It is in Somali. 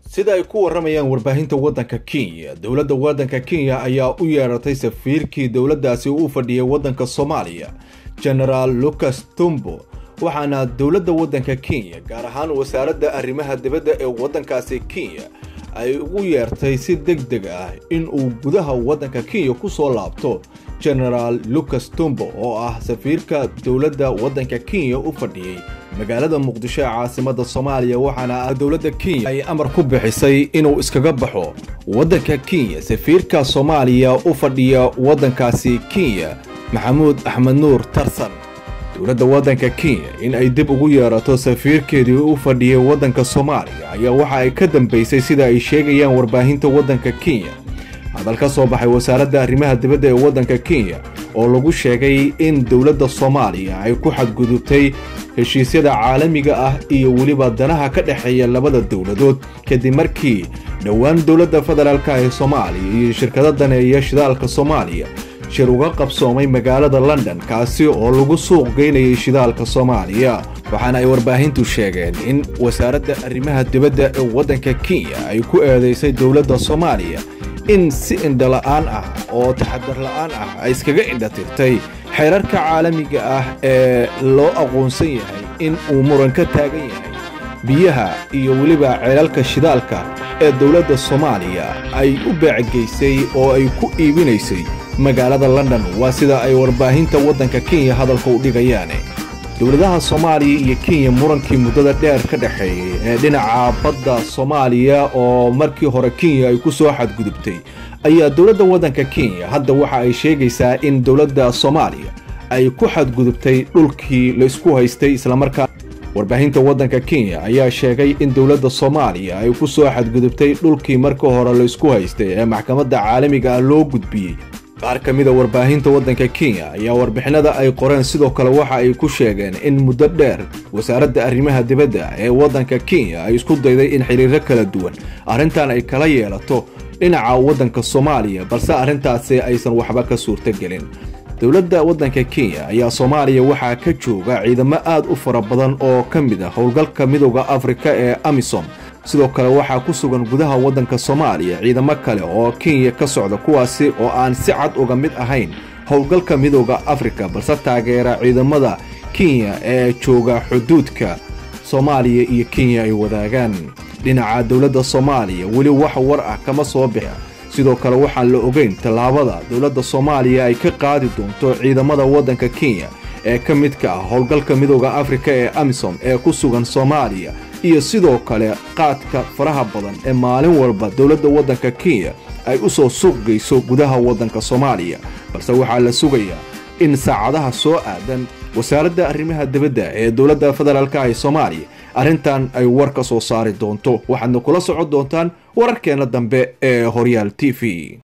sida ay ku waramayaan warbaahinta waddanka kenya dowladda waddanka kenya ayaa u yeeratay safiirkii dowladdaasi u fadhiyay waddanka soomaaliya genaraal lucas tumbo waxaana dowladda waddanka kenya gaar ahaan wasaaradda arrimaha dibadda ee waddankaasi kenya ay ugu yeertay si deg deg ah in uu gudaha waddanka kenya ku soo laabto genaraal lucas tumbo oo ah safiirka dowladda waddanka kenya u fadhiyey magaalada muqdisho ee caasimada soomaaliya waxaana dowladda kenya ay amar ku bixisay inuu iskaga baxo waddanka kenya safiirka soomaaliya u fadhiya waddankaasi kenya maxamuud axmed nuur tarsan dowladda waddanka kenya in ay dib ugu yeerato safiirkeedii u fadhiyay waddanka soomaaliya ayaa waxa ay ka dambaysay sida ay sheegayaan warbaahinta waddanka kenya hadal ka soo baxay wasaaradda arrimaha dibadda ee waddanka kenya oo lagu sheegay in dowladda soomaaliya ay ku xadgudubtay heshiisyada caalamiga ah iyo weliba danaha ka dhexeeya labada dowladood kadib markii dhowaan dowladda federaalka ee soomaaliya iyo shirkado daneeya shidaalka soomaaliya shir uga qabsoomay magaalada london kaasi oo lagu suuq geynayay shidaalka soomaaliya waxaana ay warbaahintu sheegeen in wasaaradda arrimaha dibadda ee waddanka kenya ay ku eedaysay dowladda soomaaliya in si indhola'aan ah oo taxadar la'aan ah ay iskaga indhatirtay xeerarka caalamiga ah ee loo aqoonsan yahay in uu muran ka taagan yahay biyaha iyo weliba ceelalka shidaalka ee dowladda soomaaliya ay u beecgeysay oo ay ku iibinaysay magaalada london waa sida ay warbaahinta waddanka kenya hadalka u dhigayaan dowladaha soomaaliya iyo kenya murankii muddada dheer ka dhexeeyey ee dhinaca badda soomaaliya oo markii hore kenya ay ku soo xadgudubtay ayaa dowladda waddanka kenya hadda waxa ay sheegaysaa in dowladda soomaaliya ay ku xadgudubtay dhulkii laysku haystay islamarkaa warbaahinta waddanka kenya ayaa sheegay in dowladda soomaaliya ay ku soo xadgudubtay dhulkii markii hore laysku haystay ee maxkamadda caalamiga ah loo gudbiyey qaar ka mida warbaahinta waddanka kenya ayaa warbixinada ay qoreen sidoo kale waxa ay ku sheegeen in muddo dheer wasaaradda arrimaha dibadda ee waddanka kenya ay isku dayday in xiriiro kala duwan arrintan ay kala yeelato dhinaca waddanka soomaaliya balse arrintaasi aysan waxba ka suurtogelin dowladda waddanka kenya ayaa soomaaliya waxaa ka jooga ciidamo aad u fara badan oo ka mid ah howlgalka midooda afrika ee amisom sidoo kale waxaa ku sugan gudaha waddanka soomaaliya ciidamo kale oo kenya ka socda kuwaasi oo aan si cad uga mid ahayn howlgalka midooda afrika balse taageera ciidamada kenya ee jooga xuduudka soomaaliya iyo kenya ay wadaagaan dhinaca dowladda soomaaliya weli wax war ah kama soo bixa sidoo kale waxaan la ogeyn tallaabada dowladda soomaaliya ay ka qaadi doonto ciidamada waddanka kenya ee ka midka ah howlgalka midooda afrika ee amisom ee ku sugan soomaaliya iyo sidoo kale qaadka faraha badan ee maalin walba dowladda waddanka kenya ay u soo suuq geyso gudaha waddanka soomaaliya balse waxaa la sugayaa in saacadaha soo aadan wasaaradda arrimaha dibadda ee dowladda federaalka ee soomaaliya arrintan ay war ka soo saari doonto waxaadna kula socon doontaan wararkeenna dambe ee horyaal t v